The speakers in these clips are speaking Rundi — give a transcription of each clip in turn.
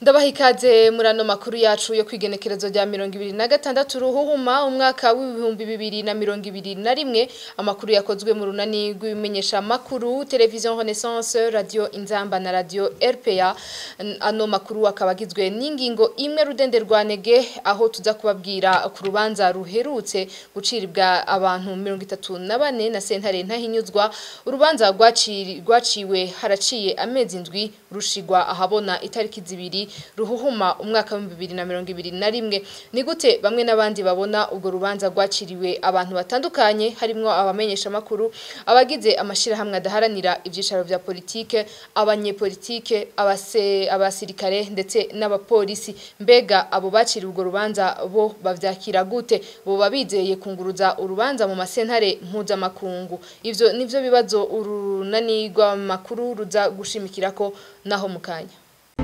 ndabaha ikaze muri ano makuru yacu yo kwigenekerezo rya mirongo ibiri na gatandatu ruhuhuma umwaka w'ibihumbi bibiri na mirongo ibiri na rimwe amakuru yakozwe mu runani rw'ibimenyesha makuru televiziyo renaissance radio inzamba na radio rpa ano makuru akaba agizwe n'ingingo imwe rudende rwa nege aho tuza kubabwira ku rubanza ruherutse guciribwa abantu mirongo itatu na bane na sentare ntahinyuzwa urubanza rwaciwe haraciye amezi indwi rushigwa ahabona itariki zibiri ruhuhuma umwaka wa bibiri na mirongo ibiri na rimwe ni gute bamwe n'abandi babona ubwo rubanza rwaciriwe abantu batandukanye harimwo abamenyesha makuru abagize amashirahamwe adaharanira ivyicaro vya politike abanyepolitike abase abasirikare ndetse n'abapolisi mbega abo baciriwe ubwo rubanza bo bavyakira gute bo babizeye kunguruza urubanza mu masentare mpuzamakungu ivyo nivyo bibazo urunani rw'amakuru ruza gushimikirako naho mukanya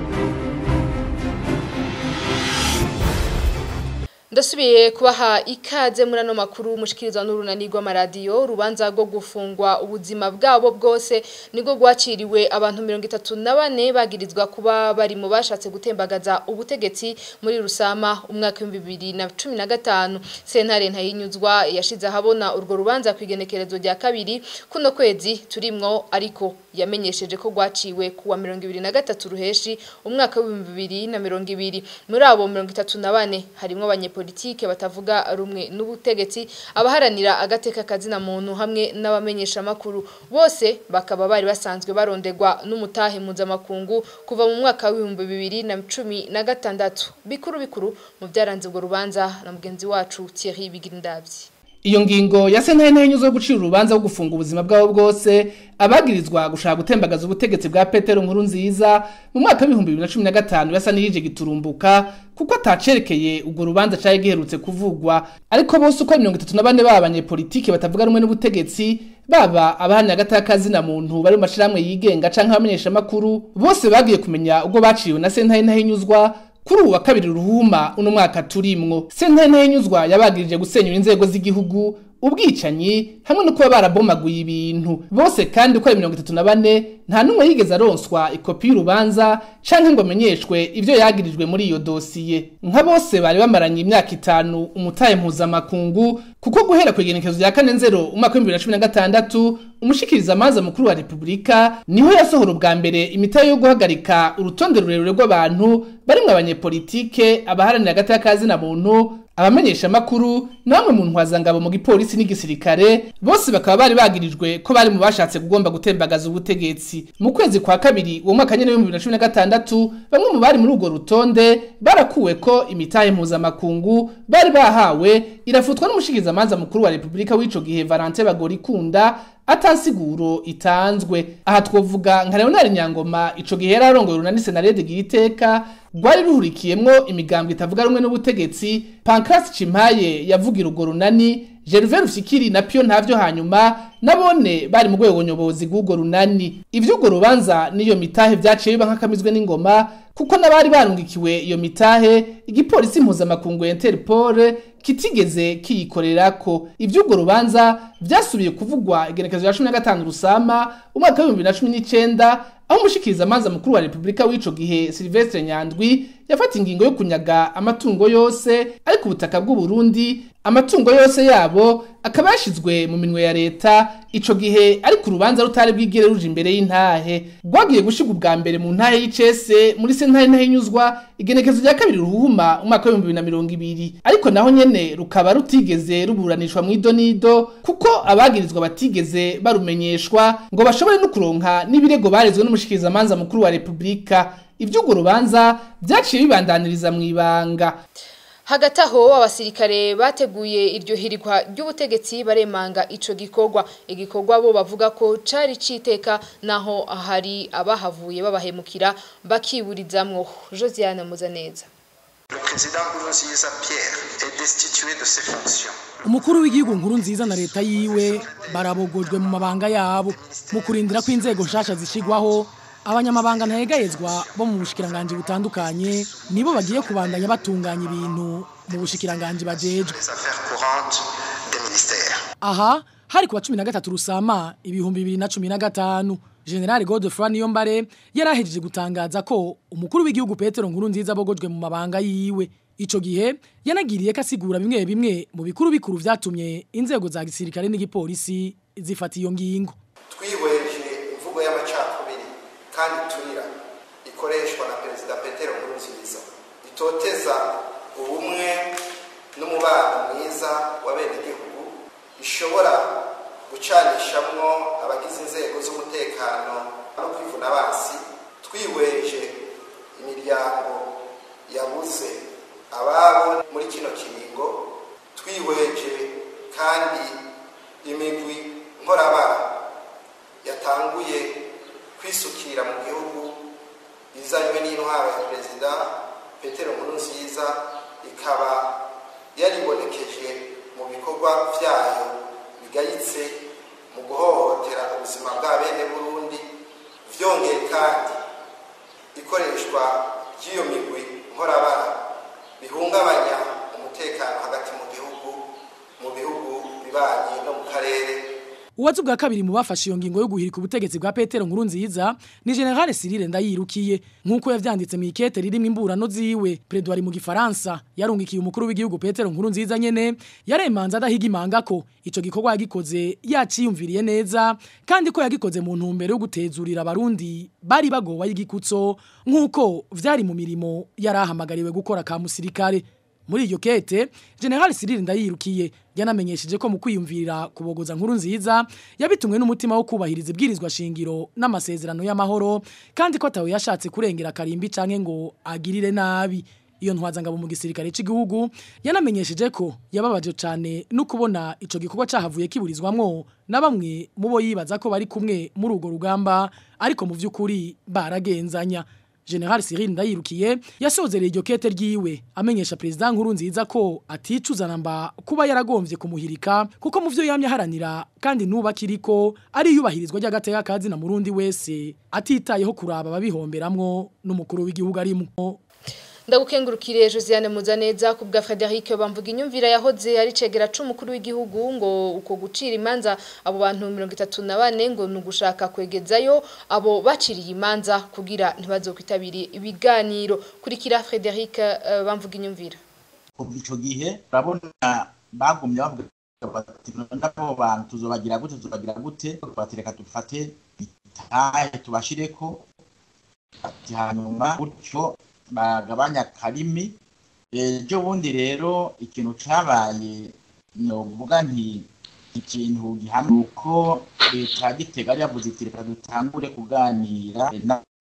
ndasubiye kubaha ikaze muri ano makuru mushikirizwa n'urunani rw'amaradiyo urubanza rwo gufungwa ubuzima bwabo bwose nibwo rwaciriwe abantu mirongo itatu na bane bagirizwa kuba bari mu bashatse gutembagaza ubutegetsi muri rusama umwaka w'ibihumbi bibiri na cumi na gatanu sentare ntayinyuzwa yashize ahabona urwo rubanza ku igenekerezo rya kabiri kuno kwezi turimwo ariko yamenyesheje ko rwaciwe kuwa mirongo ibiri na gatatu ruheshi umwaka w'ibihumbi bibiri na mirongo ibiri muri abo mirongo itatu na bane harimwo abanyepolitike batavuga rumwe n'ubutegetsi abaharanira agateka kazina muntu hamwe n'abamenyesha makuru bose bakaba bari basanzwe barondegwa n'umutahe mpuzamakungu kuva mu mwaka w'ibihumbi bibiri na cumi na gatandatu bikuru bikuru mu byaranze urwo rubanza na mugenzi wacu Thierry Bigirindavyi iyo ngingo ya sentare ntahinyuzo yo gucira urubanza rwo gufunga ubuzima bwabo bwose abagirizwa gushaka gutembagaza ubutegetsi bwa Petero nkuru nziza mu mwaka w'ibihumbi bibiri na cumi na gatanu yasa n'iyije giturumbuka kuko atacerekeye urwo rubanza cari giherutse kuvugwa ariko bose uko mirongo itatu na bane baba abanyepolitike batavuga rumwe n'ubutegetsi baba abahamya agataka na muntu bari mu mashirahamwe yigenga canke abamenyesha makuru bose bagiye kumenya ubwo baciwe na sentare ntahinyuzwa kuri uwa kabiri ruhuma uno mwaka turimwo sentare ntahinyuzwa yabagirije gusenyura inzego z'igihugu ubwicanyi hamwe no kuba barabomaguye ibintu bose kandi uko ari mirongo itatu na bane nta n'umwe yigeze aronswa ikopi y'urubanza canke ngo amenyeshwe ivyo yagirijwe muri iyo dosiye nka bose bari bamaranye imyaka itanu umutahe mpuzamakungu kuko guhera ku igenekezo rya kane nzero umwaka w'ibihumbi bibiri na cumi na gatandatu umushikiriza amanza mukuru wa repubulika niho yasohora ubwa mbere imitahe yo guhagarika urutonde rurerure rw'abantu barimwo abanyepolitike abaharanira agateka kazina muntu abamenyesha makuru na bamwe mu ntwazangabo mu gipolisi n'igisirikare bose bakaba bari bagirijwe ko bari mu bashatse kugomba gutembagaza ubutegetsi mu kwezi kwa kabiri uwo mwaka nyene w'ibihumbi bibiri na cumi na gatandatu bamwe mu bari muri urwo rutonde barakuwe ko imitahe mpuzamakungu bari bahawe irafutwa n'umushikiriza amanza mukuru wa repubulika w'ico gihe Valentin Bagorikunda atansiguro itanzwe aha twovuga nka Leonard Nyangoma ico gihe yari arongoye urunani senarede giriteka rwari ruhurikiyemwo imigambwe itavuga rumwe n'ubutegetsi Pancras Cimpaye yavugira urwo runani Gervais Rufikiri na Pio ntavyo hanyuma nabone bari mu rwego nyobozi rw'urwo runani ivyo urwo rubanza niyo mitahe vyaciye biba nk'akamizwe n'ingoma kuko n'abari barungikiwe iyo mitahe igipolisi mpuzamakungu Interpol kitigeze kiyikorerako ivy'urwo rubanza vyasubiye kuvugwa igenekezo rya cumi na gatanu rusama umwaka w'ibihumbi na cumi n'icenda aho umushikiriza amanza mukuru wa repubulika w'ico gihe Silvestre Nyandwi yafata ingingo yo kunyaga amatungo yose ari ku butaka bw'u Burundi amatungo yose yabo akaba yashizwe mu minwe ya leta ico gihe ari ku rubanza rutari bwigere ruje imbere y'intahe rwagiye gushigwa ubwa mbere mu ntahe y'icese muri sentare ntahinyuzwa igenekezo rya kabiri ruhuma umwaka w'ibihumbi bibiri na mirongo ibiri ariko naho nyene rukaba rutigeze ruburanishwa mu idonido kuko abagirizwa batigeze barumenyeshwa ngo bashobore no kuronka n'ibirego barezwe n'umushikirizamanza mukuru wa repubulika ivy'urwo rubanza vyaciye bibandaniriza mw'ibanga hagati aho abasirikare bateguye iryo hirikwa ry'ubutegetsi baremanga ico gikorwa igikorwa bo bavuga ko cari citeka naho hari abahavuye babahemukira bakiburizamwo Josiane Muzaneza Le président Nkurunziza Pierre est destitué de ses fonctions. umukuru w'igihugu nkuru nziza na leta yiwe barabogojwe mu mabanga yabo mu kurindira ko inzego nshasha zishigwaho abanyamabanga ntayegayezwa bo mu bushikiranganji butandukanye nibo bagiye kubandanya batunganya ibintu mu bushikiranganji bajejwe Les affaires courantes des ministères. aha hari kuwa 13 rusama ibihumbi 2015 General Godefroy Niyombare yarahejeje gutangaza ko umukuru w'igihugu Petero Nkurunziza abogojwe mu mabanga yiwe ico gihe yanagiriye kasigura bimwe bimwe mu bikuru bikuru vyatumye inzego za gisirikare n'igipolisi zifata iyo ngingo twihweje imvugo y'amacakubiri kandi turira ikoreshwa na perezida petero nkurunziza itoteza ubumwe n'umubano mwiza w'abenegihugu ishobora gucanishamwo abagize inzego z'umutekano no kwivuna basi twihweje imiryango yabuze ababo muri kino kiringo twihweje kandi imigwi nkorabara yatanguye kwisukira mu gihugu izanywe n'intwaro ya perezida petero nkurunziza ikaba yaribonekeje mu bikorwa byayo bigayitse mu guhohotera ubuzima bwa bene burundi vyongeye kandi ikoreshwa ry'iyo migwi nkorabara bihungabanya umutekano hagati mu gihugu mu bihugu bibanyi no mu karere Uwazi bwa kabiri mu bafashe iyo ngingo yo guhirika ubutegetsi bwa Petero Nkurunziza ni General Cyril Ndayirukiye nkuko yavyanditse mu ikete ririmo imburano ziwe Predwari mu gifaransa yarungikiye umukuru w'igihugu Petero Nkurunziza nyene yaremanza adahiga imanga ko ico gikorwa yagikoze yaciyumviriye neza kandi ko yagikoze mu ntumbero yo gutezurira abarundi bari bagowa y'igikutso nkuko vyari mu mirimo yarahamagariwe gukora ka musirikare muri iyo kete General Cyril Ndayirukiye yanamenyesheje ko mu kwiyumvira kubogoza nkuru nziza yabitumwe n'umutima wo kubahiriza ibwirizwa shingiro n'amasezerano y'amahoro kandi ko atawe yashatse kurengera karimbi canke ngo agirire nabi iyo ntwaza ngabo mu gisirikare cy'igihugu yanamenyesheje ko yababaje cyane no kubona ico gikorwa cahavuye kiburizwamwo na bamwe mu bo yibaza ko bari kumwe muri urwo rugamba ariko mu vy'ukuri baragenzanya General Cyril Ndayirukiye yasozereye iryo kete ryiwe amenyesha president nkuru nziza ko aticuza namba kuba yaragomvye kumuhirika kuko mu vyo yamye haranira kandi nuba kiriko ari yubahirizwa ry'agateka kazi na murundi wese atitayeho kuraba babihomberamwo n'umukuru w'igihugu arimo ndagukengurukire Josiane Muzaneza ku bwa Frederic bamvuga inyumvira yahoze ari cegera c'umukuru w'igihugu ngo uko gucira imanza abo bantu 34 ngo nugushaka kwegezayo abo baciriye imanza kugira ntibazokwitabire ibiganiro kurikira Frederic uh, bamvuga inyumvira kuva ico gihe urabona bagumye bavuga bati nabo bantu tuzobagira gute tuzobagira gute batireka dufate itahe tubashireko ati hanyuma gutyo bagabanya karimi ejo bundi rero ikintu cabaye novuga nti ikintu gihamye uko leta ya gitega yari yavuze iti reka dutangure kuganira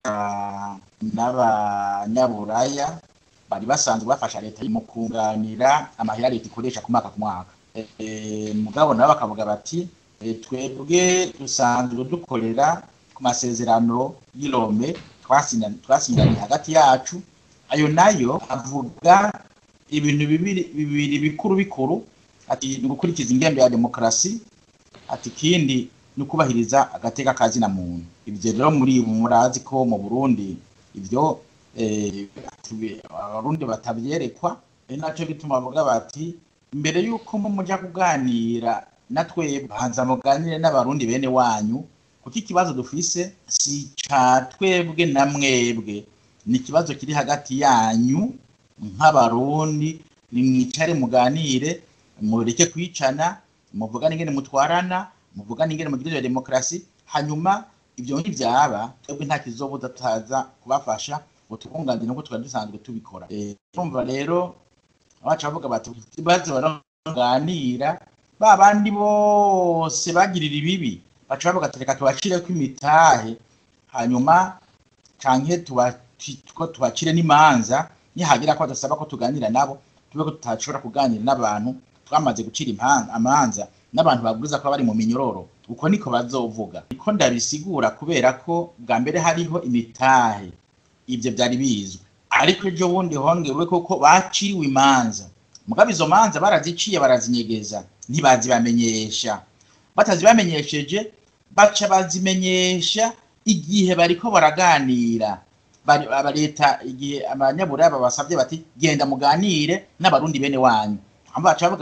n'abanyaburaya bari basanzwe bafasha leta mu kunganira amahera leta ikoresha ku mwaka ku mwaka mugabo nabo bakavuga bati twebwe dusanzwe dukorera ku masezerano y'irome twasinyanye hagati yacu ayo nayo avuga ibintu bibiri bikuru bikuru ati ni gukurikiza ingendo ya demokarasi ati ikindi ni ukubahiriza agateka kazina muntu ibyo rero muri murazi ko mu burundi ibyo abarundi batabyerekwa ari nacyo bituma bavuga bati mbere y'uko mujya kuganira na twebwe banza muganire n'abarundi bene wanyu kuko ikibazo dufise si ca twebwe na mwebwe ni ikibazo kiri hagati yanyu nk'abarundi nimwicare muganire mureke kwicana muvugane ingene mutwarana muvugane ingene mugirira demokarasi hanyuma ibyo ntibyaba twebwe nta kizobuza tutaza kubafasha ngo tubunganire nk'uko twari dusanzwe tubikora urumva rero abacu bavuga bati baze baraganira ba bandi bose bagirira ibibi baca bavuga ati reka tubacireko imitahe hanyuma canke tubacire n'imanza nihagira ko badasaba ko tuganira nabo tube ko tutashobora kuganira n'abantu twamaze gucira amanza n'abantu baburiza ko bari mu minyororo uko niko bazovuga niko ndabisigura kubera ko bwa mbere hariho imitahe ibyo byari bizwi ariko ejo bundi hongewe koko baciriwe imanza mugabo izo manza baraziciye barazinyegeza ntibazibamenyesha batazibamenyesheje baca bazimenyesha igihe bariko baraganira leta igihe abanyaburaya babasabye bati genda muganire n'abarundi bene wanyu baca bavuga bati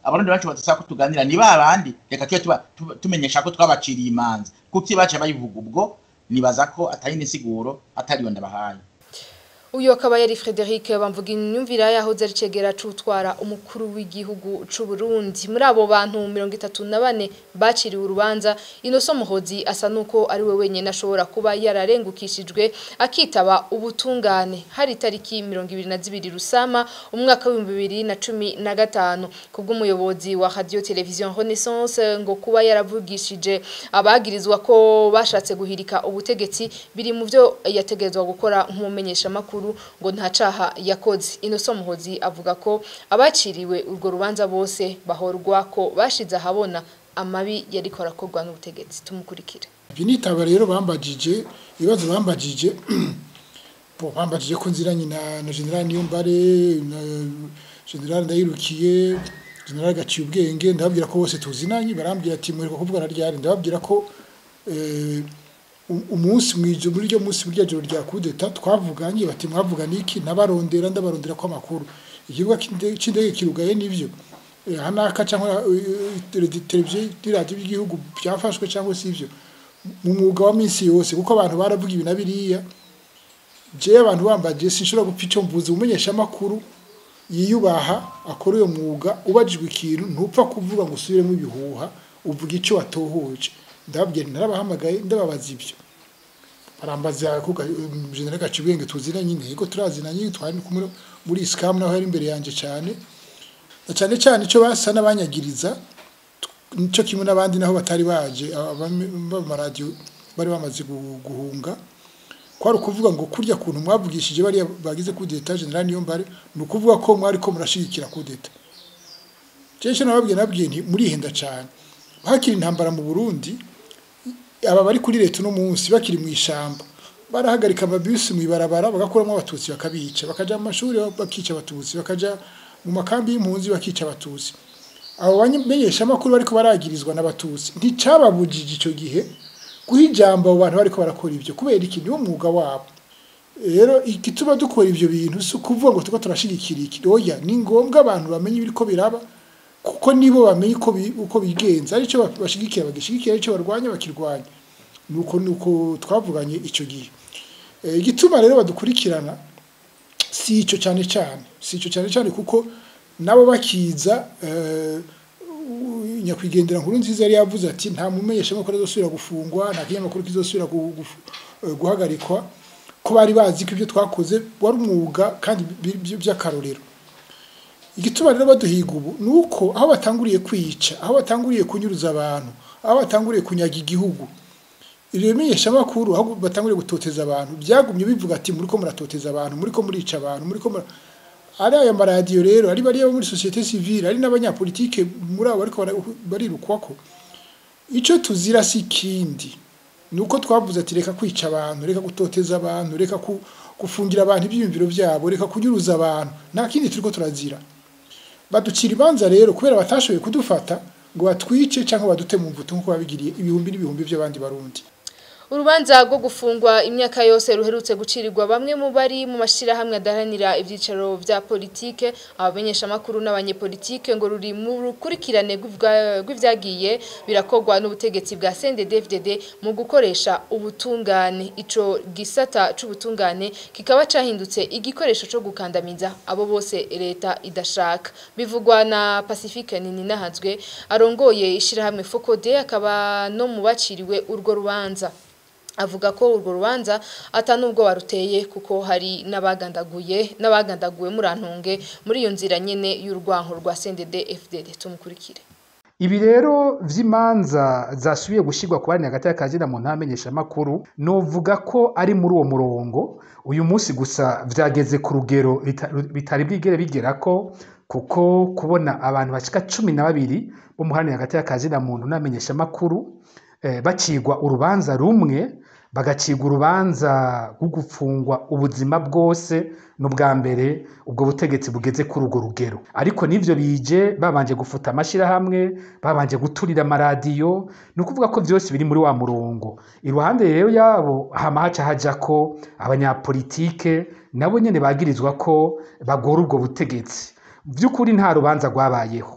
abarundi benshi badusaba ko tuganira ni ba bandi reka tube tuba- tuba- tumenyesha ko twabaciriye imanza kuko iyo baca bayivuga ubwo nibaza ko atari n'insiguro atariyo ndabahaye uyu akaba yari Frederic bamvuga inyumvira yahoze ari cegera cutwara umukuru w'igihugu c'u Burundi muri abo bantu 34 baciriwe urubanza Inoso Muhozi asa nuko ari we wenyene ashobora kuba yararengukishijwe akitaba ubutungane hari tariki 22 Rusama umwaka wa 2015 kubw'umuyobozi wa Radio Television Renaissance ngo kuba yaravugishije abagirizwa ko bashatse guhirika ubutegetsi biri mu byo yategerezwa gukora nk'umumenyesha makuru ngo nta caha yakoze Inoso Muhozi avuga ko abaciriwe urwo rubanza bose bahorwa ko bashize ahabona amabi yariko arakorwa n'ubutegetsi tumukurikire ibyo nitaba rero bambajije ibibazo bambajije bo bambajije ko nziranye na na general niyombare na general ndayirukiye general gaciye ubwenge ndababwira ko bose tuzinanye barambwira ati mureko kuvugana ryari ndababwira ko eh, u- umunsi mwije muri ryo munsi burya joro rya kudeta twavuganye bati mwavugana iki nabarondera ndabarondera ko amakuru ikibuga c'inde- c'indege kirugaye nivyo Eh, hanaka cyangwa televiziyo n'iradiyo by'igihugu byafashwe cyangwa si ibyo mu mwuga wa minsi yose kuko abantu baravuga ibi na biriya jewe abantu bambaje sinshobora gupfa icyo mvuze umenyesha amakuru yiyubaha akora uyo mwuga ubajijwe ikintu ntupfa kuvuga ngo usubiremo ibihuha uvuga icyo watohoje ndababwira nti narabahamagaye ndababaza ibyo barambaza kuko general gacibwenge tuzinanye intego turazinanye twari kumwe muri scam naho yari imbere yanje cyane na cyane cyane icyo basa n'abanyagiriza nicyo kimwe n'abandi naho batari baje abamaradiyo bari bamaze gu- guhunga kwari ukuvuga ngo kurya kuntu mwavugishije bariya bagize kudeta general niyo mbare ni ukuvuga ko mwari ko murashigikira kudeta jeshe nababwiye nabwiye nti murihenda cyane hakiri intambara mu Burundi aba bari kuri leta uno munsi bakiri mu ishamba barahagarika amabisi mu ibarabara bagakuramo abatutsi bakabica bakaja mu mashuri bakica abatutsi bakaja mu makambi y'impunzi bakica abatutsi abo bamenyesha amakuru bariko baragirizwa n'abatutsi nticababujije ico gihe guha ijambo abo bantu bariko barakora ibyo kubera iki niwo mwuga wabo rero igituma dukora ibyo bintu si ukuvuga ngo tuko turashigikira iki oya ni ngombwa abantu bamenye ibiriko biraba kuko nibo bamenye uko bi- uko bigenza aricyo ba- bashigikira bagishigikira aricyo barwanya bakirwanya nuko nuko twavuganye ico gihe Eh, igituma rero badukurikirana si icyo cyane cyane si icyo cyane cyane kuko nabo bakiza eh, u- nyakwigendera nkuru nziza yari yavuze ati nta mumenyesha amakuru azosubira gufungwa nta kinyamakuru kizosubira gu- gufu- eh, guhagarikwa ko bari bazi ko ibyo twakoze wari umwuga kandi bi- bi- by'akarorero igituma rero baduhiga ubu ni uko aho batanguriye kwica aho batanguriye kunyuruza abantu aho batanguriye kunyaga igihugu ibyo bimenyeshamakuru aho batanguriye gutoteza abantu byagumye bivuga ati muri ko muratoteza abantu muri ko murica abantu muri ko mura ari aya maradiyo rero ari bariya bo muri sosiyete sivile ari n'abanyapolitike muri abo bariko bara- barirukwako icyo tuzira si ikindi ni uko twavuze ati reka kwica abantu reka gutoteza abantu reka ku- gufungira abantu ibyiyumviro byabo reka kunyuruza abantu nta kindi turiko turazira baducira imanza rero kubera batashoboye kudufata ngo batwice cyangwa badute mu mvuto nk'uko babigiriye ibihumbi n'ibihumbi by'abandi barundi Urubanza rwo gufungwa imyaka yose ruherutse gucirirwa bamwe mu bari mu mashirahamwe adaharanira ivyicaro vya politike abamenyesha makuru n'abanyepolitike ngo ruri mu rukurikirane rw'ivwa- rw'ivyagiye birakorwa n'ubutegetsi bwa CNDD-FDD mu gukoresha ubutungane ico gisata c'ubutungane kikaba cahindutse igikoresho co gukandamiza abo bose leta idashaka bivugwa na Pacifique Nininahazwe arongoye ishirahamwe Focode akaba no mu baciriwe urwo rubanza avuga ko urwo rubanza atanubwo waruteye kuko hari n'abagandaguye n'abagandaguwe murantunge muri iyo nzira nyene y'urwanko rwa CNDD FDD tumukurikire Ibi rero vy'imanza zasubiye gushirwa ku bari hagati y'akazina mu ntamenyesha makuru novuga ko ari muri uwo murongo uyu munsi gusa vyageze ku rugero bita- bitari bwigere bigerako kuko kubona abantu bashika cumi na babiri bo muhani hagati y'akazina muntu n'amenyesha makuru eh, bacigwa urubanza rumwe bagacigwa urubanza rwo gufungwa ubuzima bwose n'ubwa mbere ubwo butegetsi bugeze kuri urwo rugero ariko n'ivyo bije babanje gufuta amashirahamwe babanje guturira amaradiyo ni ukuvuga ko vyose biri muri wa murongo iruhande rero yabo hama haca hajako abanyapolitike nabo nyene bagirizwa ko bagora ubwo butegetsi vy'ukuri nta rubanza rwabayeho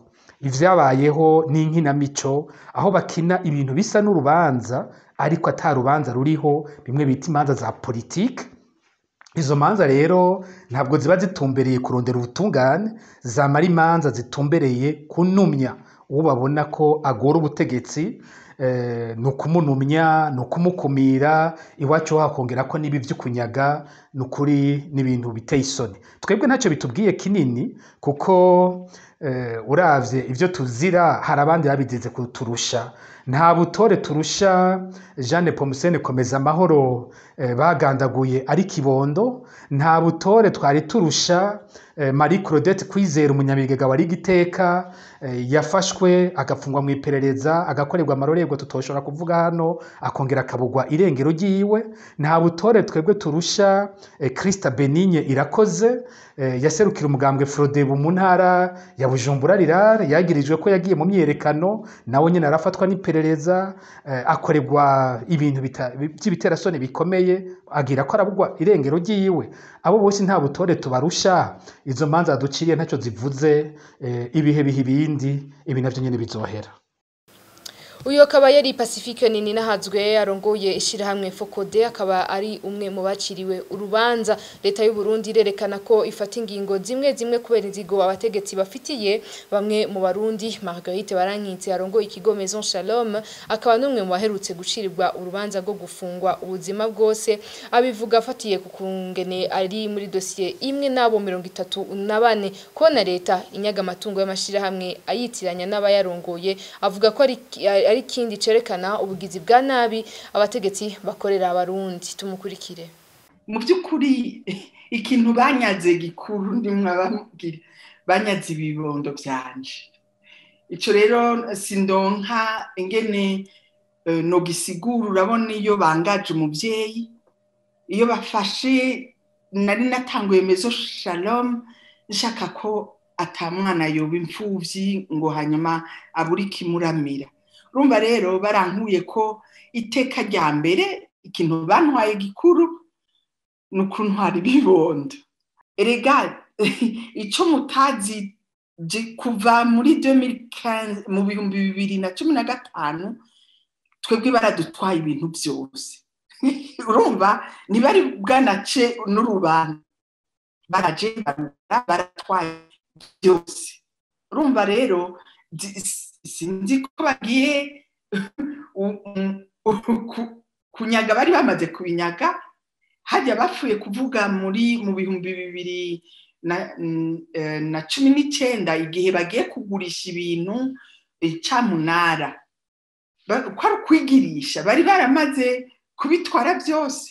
ivyabayeho n'inkinamico aho bakina ibintu bisa n'urubanza ariko ata rubanza ruriho bimwe bita imanza za politike izo manza rero ntabwo ziba zitumbereye kurondera ubutungane zamara imanza zitumbereye kunumya uwo babona ko agora ubutegetsi eh, ni ukumunumya ni ukumukumira iwacu hakongera ko n'ibi vy'ukunyaga ni ukuri n'ibintu biteye isoni twebwe ntacyo bitubwiye kinini kuko eh, uravye ivyo tuzira hari abandi babigize kuturusha nta butore turusha jeanne pomusene komeza amahoro eh, bagandaguye ari kibondo nta butore twari turusha eh, marie claudette kwizera umunyabigega wari igiteka eh, yafashwe agafungwa mu iperereza agakorerwa amarorerwa tutoshobora kuvuga hano akongera akabugwa irengero ryiwe nta butore twebwe turusha eh, krista benigne irakoze eh, yaserukira umugambwe frodebu mu ntara ya bujumbura rirare yagirijwe ko yagiye mu myiyerekano nawe nyine arafatwa n'iperereza eh, akorerwa ibintu bita- by'ibiterasoni bikomeye agira ko arabugwa irengero ryiwe abo bose nta butore tubarusha izo manza duciye ntacyo zivuze eh, ibihe biha ibindi ibi navyo nyene bizohera uyu akaba yari pacifique nini nahazwe arongoye ishyirahamwe fokode akaba ari umwe mu baciriwe urubanza leta y'u Burundi irerekana ko ifata ingingo zimwe zimwe kubera inzigo abategetsi bafitiye bamwe mu barundi marguerite barankitse arongoye ikigo maison shalom akaba n'umwe mu baherutse gucirirwa urubanza rwo gufungwa ubuzima bwose abivuga afatiye ku kungene ari muri dosiye imwe n'abo mirongo itatu na bane kubona leta inyaga amatungo y'amashyirahamwe ayitiranya n'abayarongoye avuga ko ari ari ikindi cerekana ubugizi bwa nabi abategetsi bakorera abarundi tumukurikire mu by'ukuri ikintu banyaze gikuru ndimwababwira banyaze ibibondo byanje icyo rero sindonka ingene eh, nogisigura urabona iyo bangaje umubyeyi iyo bafashe nari natanguye mezo shalom nshaka ko atamwana yoba imfuvyi ngo hanyuma abure ikimuramira urumva rero barankuye ko iteka rya mbere ikintu bantwaye gikuru ni ukuntwara ibibondo erega icyo mutazi je- kuva muri 2015 mu bihumbi bibiri na cumi na gatanu twebwe baradutwaye ibintu byose urumva ntibari bwanace n'urubanza baraje barura baratwaye byose urumva rero zi- sinzi ko bagiye u- u- ku- kunyaga bari bamaze kubinyaga hajya bapfuye kuvuga muri mu bihumbi bibiri na, n- eh, na cumi n'icyenda igihe bagiye kugurisha ibintu eh, camunara Ba- ko ari ukwigirisha bari baramaze kubitwara byose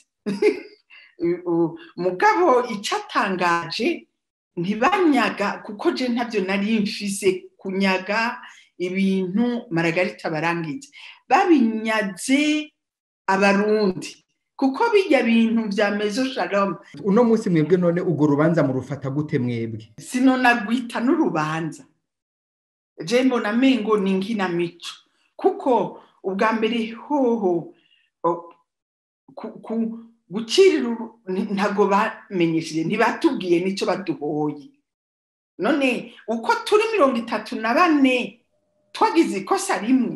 U- mugabo icyatangaje ntibanyaga kuko je ntabyo nari mfise kunyaga ibintu maragarita barangije babinyaze abarundi kuko bijya bintu bya mezo shalom uno munsi mwebwe none urwo rubanza murufata gute mwebwe sinonagwita n'urubanza je mbona mengo ni nkinamico kuko ubwa mbere hoho o, ku- ku- gucirira uru- nti- ntago bamenyesheje ntibatubwiye n'icyo baduhoye none uko turi mirongo itatu na bane twagize ikosa rimwe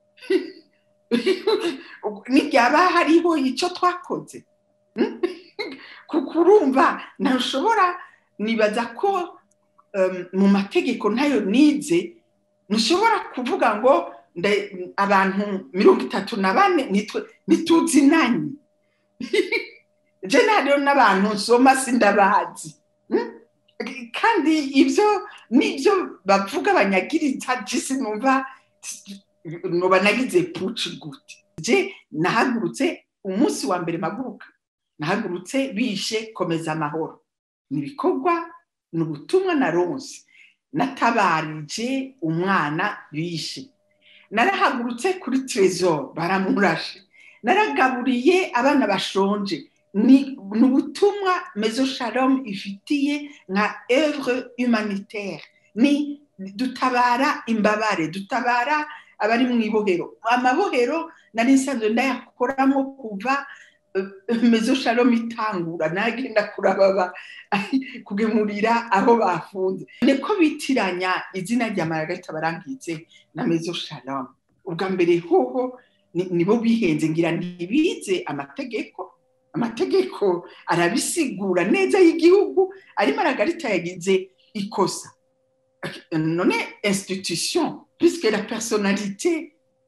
n'iryaba hariho icyo twakoze Hmm? kuko urumva ntushobora nibaza ko um, mu mategeko ntayo nize ntushobora kuvuga ngo nda- abantu mirongo itatu na bane nitwe- ntituzinanye je nariyo n'abantu nsoma sindabazi Hmm? kandi ibyo nibyo bavuga banyagiriza jisi numva noba nagize puci gute je nahagurutse umunsi wa mbere maguruka nahagurutse bishe komeza amahoro ni ibikorwa ni ubutumwa na ronse natabarije umwana bishe narahagurutse kuri trezor baramurashe naragaburiye abana bashonje ni ni ubutumwa mezo shalom ifitiye nka evre humanitaire ni dutabara imbabare dutabara abari mu ibohero amabohero nari nsanzwe ndayakoramo kuva mezo shalom itangura nagenda kurababa kugemurira aho bafunze niko bitiranya izina rya maragarita barangitse na mezo shalom ubwa mbere hoho nibo bihenze ngira ntibize amategeko amategeko arabisigura neza y'igihugu ari maragarita yagize ikosa none institution puisque la personnalité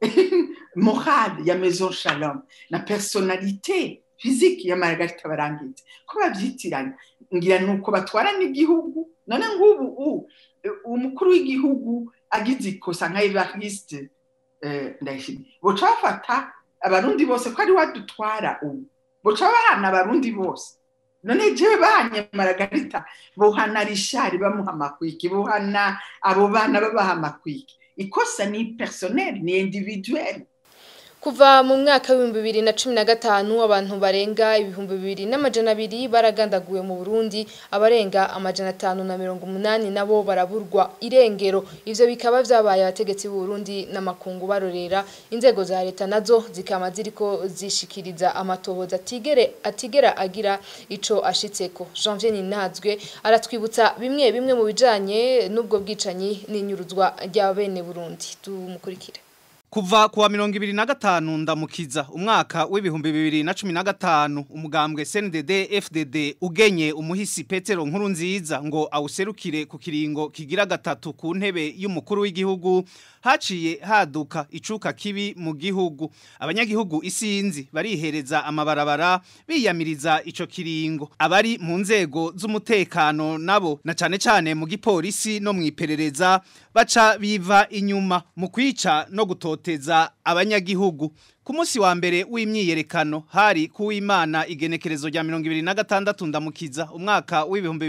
morale ya maison shalom na personnalité physique ya Margarita Barangitse ko babyitiranya ngira nuko batwara n'igihugu none ngubu umukuru w'igihugu agize ikosa nka Evariste ndayishimiye boca bafata abarundi bose ko ari wadutwara ubu boca bahana abarundi bose none jewe bahanye Margarita bohana Richard bamuha amakwiki bohana abo bana babaha amakwiki ikosa ni personnel ni individuel kuva mu mwaka w'ibihumbi bibiri na cumi na gatanu abantu barenga ibihumbi bibiri n'amajana abiri baragandaguwe mu burundi abarenga amajana atanu na mirongo umunani nabo baraburwa irengero ivyo bikaba vyabaye abategetsi b'uburundi n'amakungu barorera inzego za leta nazo zikaba ziriko zishikiriza amatohoza atigere atigera agira ico ashitseko janvier ninazwe aratwibutsa bimwe bimwe mu bijanye n'ubwo bwicanyi n'inyuruzwa rya bene burundi tumukurikire Kuva kuwa mirongo ibiri na gatanu ndamukiza umwaka w'ibihumbi bibiri na cumi na gatanu umugambwe CNDD FDD ugenye umuhisi Petero nkuru nziza ngo awuserukire ku kiringo kigira gatatu ku ntebe y'umukuru w'igihugu haciye haduka icuka kibi mu gihugu abanyagihugu isinzi barihereza amabarabara biyamiriza ico kiringo abari mu nzego z'umutekano nabo na cane cane mu gipolisi no mwiperereza baca biva inyuma mu kwica no gutoteza abanyagihugu ku munsi wa mbere w'imyiyerekano hari kuw'Imana igenekerezo rya 2026 ndamukiza umwaka w'ibihumbi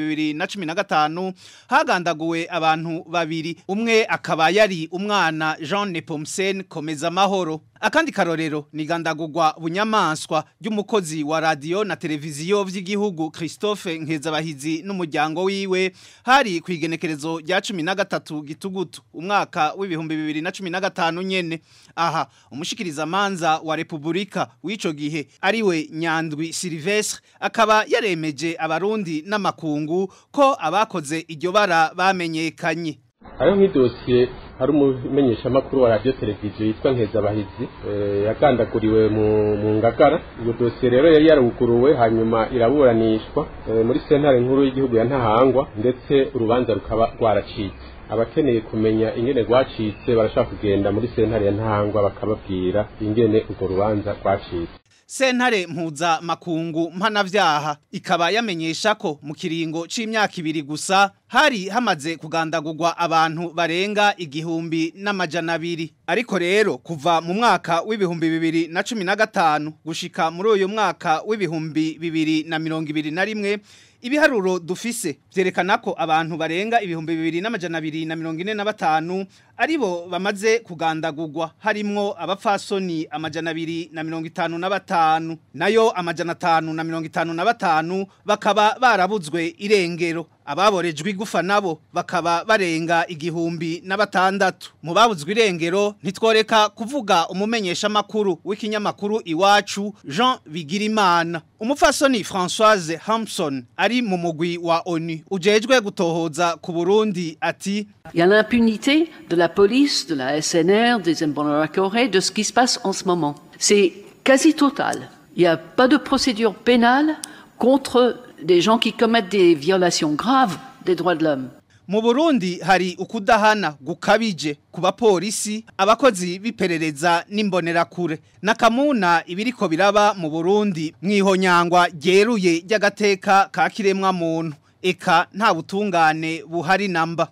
2015 hagandaguwe abantu babiri umwe akaba yari umwana Jean Nepomsen komeza mahoro akandi karorero ni gandagurwa bunyamaswa ry'umukozi wa radio na televiziyo vy'igihugu Christophe Nkezabahizi n'umuryango wiwe hari ku igenekerezo rya 13 gitugutu umwaka w'ibihumbi 2015 nyene aha umushikiriza manza wa Republika w'ico gihe ariwe Nyandwi Silvestre akaba yaremeje abarundi n'amakungu ko abakoze iryo bara bamenyekanye hariho nk'idosiye hari umumenyeshamakuru wa radiyo televiziyo yitwa nkezabahizi yagandaguriwe mu ngagara iyo dosiye rero yari yaruguruwe hanyuma iraburanishwa muri sentare nkuru y'igihugu ya ntahangwa ndetse urubanza rukaba rwaracitse abakeneye kumenya ingene rwacitse barashaka kugenda muri sentare ya ntahangwa bakababwira ingene urwo rubanza rwacitse Sentare mpuza makungu mpanavyaha ikaba yamenyesha ko mu kiringo c'imyaka ibiri gusa hari hamaze kugandagurwa abantu barenga igihumbi n'amajana abiri ariko rero kuva mu mwaka w'ibihumbi bibiri na cumi na gatanu gushika muri uyu mwaka w'ibihumbi bibiri na mirongo ibiri na rimwe ibiharuro dufise vyerekana ko abantu barenga ibihumbi bibiri n'amajana abiri na mirongo ine na batanu aribo bamaze kugandagurwa harimwo abapfasoni amajana abiri na mirongo itanu na batanu nayo amajana atanu na mirongo itanu na batanu bakaba barabuzwe irengero ababorejwe igufa nabo bakaba barenga igihumbi na batandatu mu babuzwe irengero ntitworeka kuvuga umumenyesha makuru w'ikinyamakuru iwacu Jean Bigirimana umupfasoni Françoise Hampson ari mu mugwi wa ONU ujejwe gutohoza ku Burundi ati Il y a l'impunité de la police, de la SNR, des Imbonerakure, de ce qui se passe en ce moment. C'est quasi total. Il n'y a pas de procédure pénale contre des gens qui commettent des violations graves des droits de l'homme. mu Burundi hari ukudahana gukabije ku bapolisi abakozi biperereza n'imbonerakure nakamuna ibiriko biraba mu Burundi mwihonyangwa ryeruye ry'agateka ka kiremwa muntu eka nta butungane buhari namba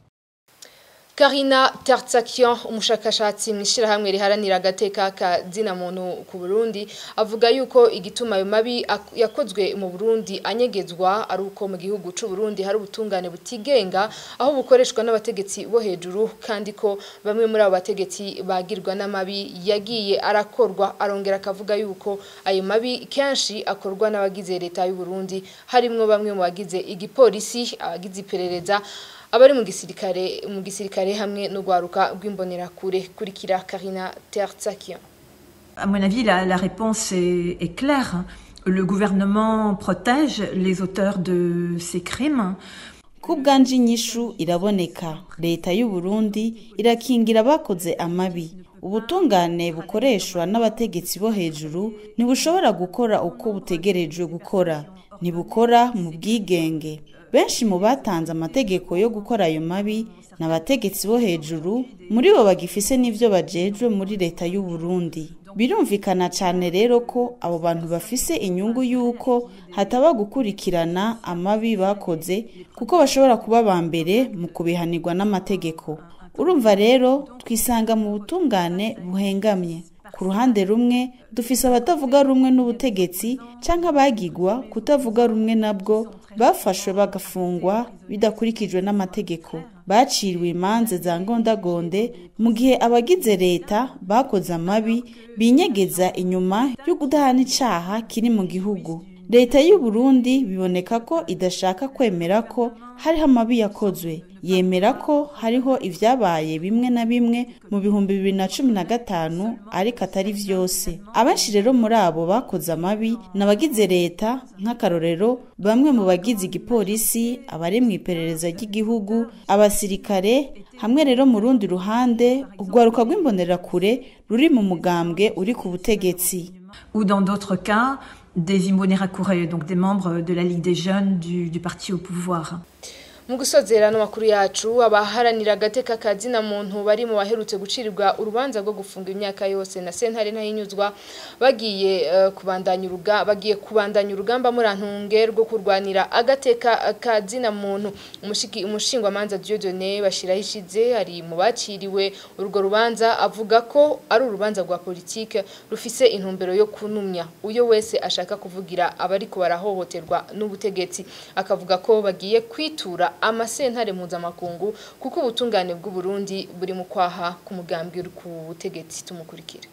Karina Tertsakian umushakashatsi mwishirahamwe riharanira agateka ka zina muntu ku Burundi avuga yuko igituma ayo mabi yakozwe mu Burundi anyegezwa ari uko mu gihugu c'u Burundi hari ubutungane butigenga aho bukoreshwa n'abategetsi bo hejuru kandi ko bamwe muri abo bategetsi bagirwa n'amabi yagiye arakorwa arongera akavuga yuko ayo mabi kenshi akorwa n'abagize leta y'u Burundi harimwo bamwe mu bagize igipolisi abagize iperereza abari mu gisirikare mu gisirikare hamwe no gwaruka rw'imbonerakure kurikira Karina Tertsakian À mon avis, la, la réponse est, est claire. le gouvernement protège les auteurs de ces crimes. kubwanje inyishu iraboneka leta y'u Burundi irakingira abakoze amabi ubutungane bukoreshwa n'abategetsi bo hejuru ntibushobora gukora uko butegerejwe gukora ntibukora mu bwigenge benshi mu batanze amategeko yo gukora ayo mabi ni abategetsi bo hejuru muri bo bagifise n'ivyo bajejwe muri leta y'u Burundi birumvikana cyane rero ko abo bantu bafise inyungu y'uko hataba gukurikirana amabi bakoze kuko bashobora kuba ba mbere mu kubihanirwa n'amategeko urumva rero twisanga mu butungane buhengamye ku ruhande rumwe dufise abatavuga rumwe n'ubutegetsi canke abagigwa kutavuga rumwe nabwo bafashwe bagafungwa bidakurikijwe n'amategeko baciriwe imanza za ngondagonde mu gihe abagize leta bakoze amabi binyegeza inyuma yo kudahana icaha kiri mu gihugu leta y'u Burundi biboneka ko idashaka kwemera ko hariho amabi yakozwe yemera ko hariho ivyabaye bimwe na bimwe mu bihumbi bibiri na cumi na gatanu ariko atari vyose abenshi rero muri abo bakoze amabi ni abagize leta nk'akarorero bamwe mu bagize igipolisi abari mu iperereza ry'igihugu abasirikare hamwe rero mu rundi ruhande urwaruka rw'imbonerakure ruri mu mugambwe uri ku butegetsi Ou dans d'autres cas, des Imbonerakure, donc des membres de la Ligue des jeunes du, du parti au pouvoir. mu gusozera n'amakuru yacu abaharanira agateka kazina muntu bari mu baherutse gucirirwa urubanza rwo gufunga imyaka yose na sentare ntayinyuzwa bagiye uh, kubandanya uruga bagiye kubandanya urugamba murantunge rwo kurwanira agateka kazina muntu umushiki umushingwa manza Dieudonné bashiraho ishize ari mu baciriwe urwo rubanza avuga ko ari urubanza rwa politike rufise intumbero yo kunumya uyo wese ashaka kuvugira abari ko barahohoterwa n'ubutegetsi akavuga ko bagiye kwitura amasentare mpuzamakungu kuko ubutungane bw'u Burundi buri mu kwaha ku mugambi uri ku butegetsi tumukurikira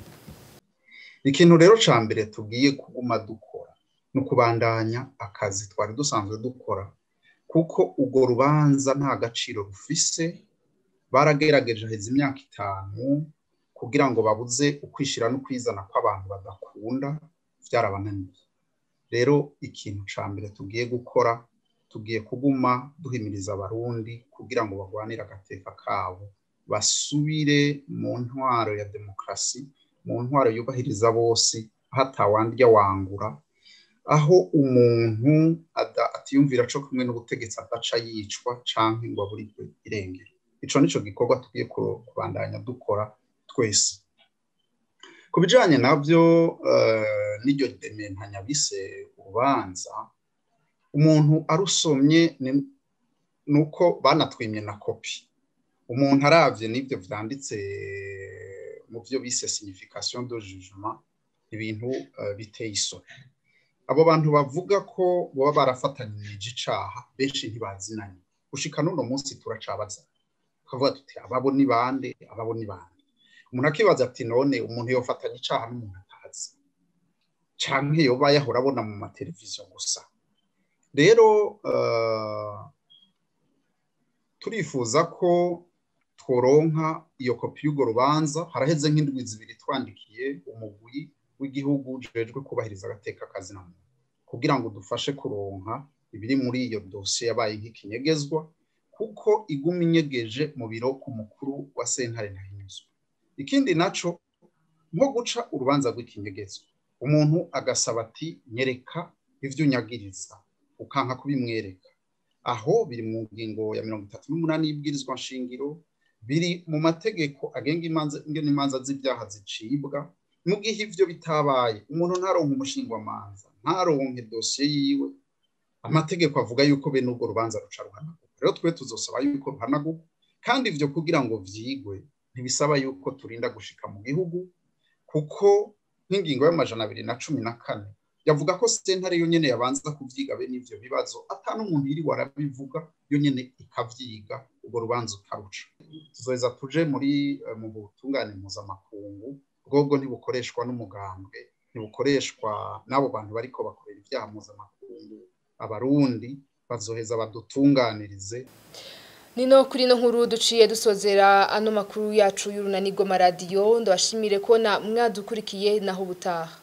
ikintu rero ca mbere tugiye kuguma dukora ni ukubandanya akazi twari dusanzwe dukora kuko urwo rubanza nta gaciro rufise baragerageje heza imyaka itanu kugira ngo babuze ukwishira no kwizana kw'abantu badakunda byarabananiye rero ikintu ca mbere tugiye gukora tugiye kuguma duhimiriza abarundi kugira ngo barwanire agateka kabo basubire mu ntwaro ya demokarasi mu ntwaro yubahiriza bose hatawandya wangura aho umuntu atiyumvira co kumwe n'ubutegetsi adaca yicwa canke ngo aburirwe irengero ico nico gikorwa tugiye kubandanya dukora twese ku bijanye navyo n'iryo dementanya bise urubanza umuntu arusomye ni uko banatwimye na kopi umuntu aravye n'ibyo vyanditse mu byo bise signification de jugement ibintu biteye isoni abo bantu bavuga ko baba barafatanyije icaha benshi ntibazinanye gushika n'uno munsi turacabaza tukavuga tuti ababo ni bande ababo ni bande umuntu akibaza ati none umuntu yofatanya icaha n'umuntu atazi canke yoba yahora abona mu mateleviziyo gusa rero turifuza ko tworonka iyo kopi y'urwo rubanza haraheze nk'indwi zibiri twandikiye umugwi w'igihugu ujejwe kubahiriza agateka kazina muntu kugira ngo dufashe kuronka ibiri muri iyo dosiye yabaye nk'ikinyegezwa kuko iguma inyegeje mu biro ku mukuru wa sentare ntahinyuzwa ikindi naco nko guca urubanza rw'ikinyegezwa umuntu agasaba ati nyereka ivyo unyagiriza ukanka kubimwereka aho biri mu ngingo ya mirongo itatu n'umunani y'ibwirizwa nshingiro biri mu mategeko agenga ingene imanza z'ibyaha zicibwa mu gihe ivyo bitabaye umuntu ntaronke umushingwamanza ntaronke dosiye yiwe amategeko avuga yuko bene urwo rubanza ruca ruhanagurwa rero twe tuzosaba yuko ruhanagurwa kandi ivyo kugira ngo vyigwe ntibisaba yuko turinda gushika mu gihugu kuko nk'ingingo y'amajana abiri na cumi na kane yavuga ko sentare yo nyene yabanza kuvyiga bene ivyo bibazo ata n'umuntu yiri warabivuga yo nyene ikavyiga urwo rubanza utaruca tuzoheza tuje muri mu butungane mpuzamakungu bwobwo ntibukoreshwa n'umugambwe ntibukoreshwa n'abo bantu bariko bakorera ivyaha mpuzamakungu abarundi bazoheza badutunganirize Nino kuri no nkuru duciye dusozera ano makuru yacu y'urunanirwa maradiyo ndabashimire ko na mwadukurikiye naho ubutaha